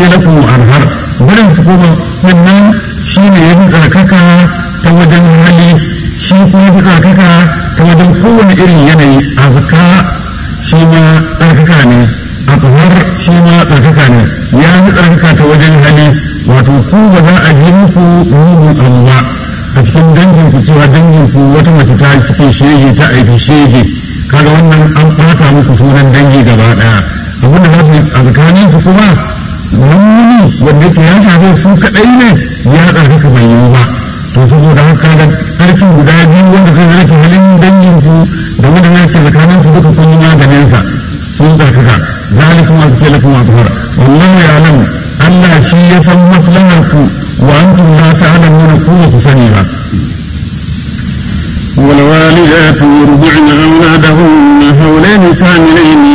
azke lakum arhar barin su kuma wannan shi ne ya fi tsarkaka ta wajen hali shi kuma fi tsarkaka ta wajen kowane irin yanayi azka shi ma tsarkaka ne akwar shi ma tsarkaka ne ya fi tsarkaka ta wajen hali wato ku ba za a ji muku mugun abu ba a cikin dangin ku cewa dangin ku wata mace ta cikin shege ta aiki shege kaga wannan an ɓata muku sunan dangi gaba ɗaya abinda za su a tsakanin su kuma wani wanda ke ya shafe su kaɗai ne ya tsarkaka bai yiwu ba to saboda haka da ƙarfin guda biyu wanda zai rage halin dangin ku da wanda ya ke tsakanin su duka kun yi maganin sa sun tsarkaka zalikum azki lakum azhar wallahu ya'lam Allah shi ya san maslahar ku wa antum la ta'lamuna ku ba ku sani ba والوالدات يرضعن أولادهن حولين كاملين